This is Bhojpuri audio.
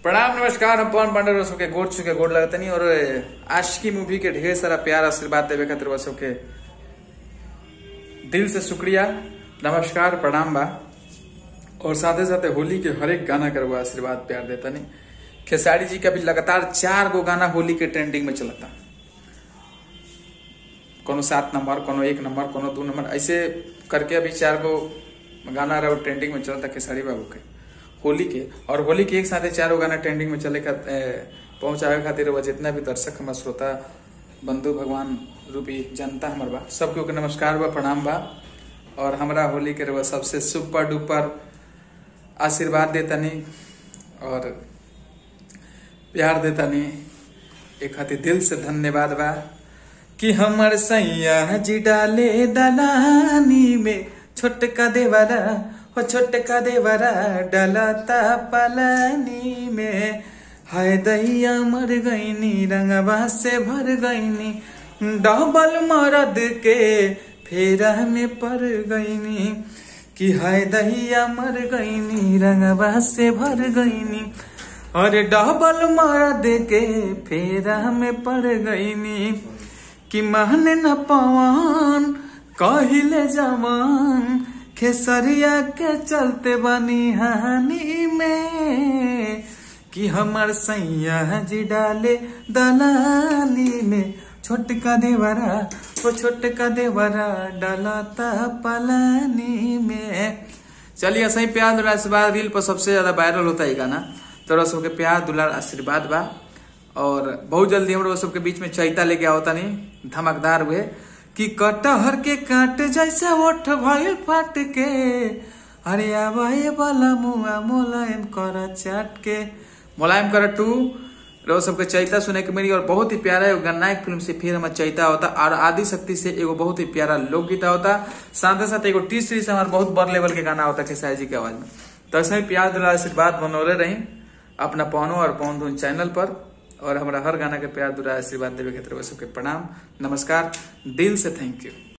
प्रणाम नमस्कार हम पवन पांडे रसो के गोड़ छुके गोड़ लगतनी और आशिकी मूवी के ढेर सारा प्यार आशीर्वाद देवे खातिर रसो के दिल से शुक्रिया नमस्कार प्रणाम बा और साथे साथे होली के हर एक गाना करवा आशीर्वाद प्यार देता नहीं खेसारी जी का भी लगातार चार गो गाना होली के ट्रेंडिंग में चलता कोनो सात नंबर कोनो एक नंबर कोनो दो नंबर ऐसे करके अभी चार गो गाना रहा ट्रेंडिंग में चलता खेसारी बाबू के होली के और होली के एक साथ चार गो गाना ट्रेंडिंग में चले का पहुंचावे खातिर वो जितना भी दर्शक हमार श्रोता बंधु भगवान रूपी जनता हमार बा सबके ओके नमस्कार बा प्रणाम बा और हमरा होली के रवा सबसे सुपर डुपर आशीर्वाद देतनी और प्यार देतनी एक खातिर दिल से धन्यवाद बा कि हमर सैया जी डाले दलानी में छोटका देवरा हो छोटका देवरा डलता पलानी में हाय दैया मर गईनी रंगवा से भर गईनी डबल मरद के फेरा में पड़ गईनी कि हाय दैया मर गईनी रंगवा से भर गईनी अरे डबल मरद के फेरा में पड़ गईनी कि महने न पवन कहिले जवान खेसरिया के चलते बनी हानि में कि हमर सैया जी डाले दलाली में छोटका देवरा वो छोटका देवरा डालता पलानी में चलिए सही प्यार दुलार आशीर्वाद रील पर सबसे ज्यादा वायरल होता है गाना तो सबके प्यार दुलार आशीर्वाद बा और बहुत जल्दी हम लोग सबके बीच में चैता लेके आवता नहीं धमाकदार हुए कि कटहर के काट जैसा ओठ भइल फाट के अरे आवाए वाला मुआ मोलायम कर चाट के मुलायम कर टू रो सबके चैता सुने के मेरी और बहुत ही प्यारा एगो गन्नायक फिल्म से फिर हमारा चैता होता और आदि शक्ति से एगो बहुत ही प्यारा लोकगीत होता साथ ही साथ एगो टी सीरीज हमारा बहुत बड़ लेवल के गाना होता खेसारी जी के आवाज में तो ऐसे ही प्यार दिला आशीर्वाद बनौले रही अपना पौनो और पौन धुन चैनल पर और हमारा हर गाना के प्यार दुरा आशीर्वाद देवे के तरफ सबके प्रणाम नमस्कार दिल से थैंक यू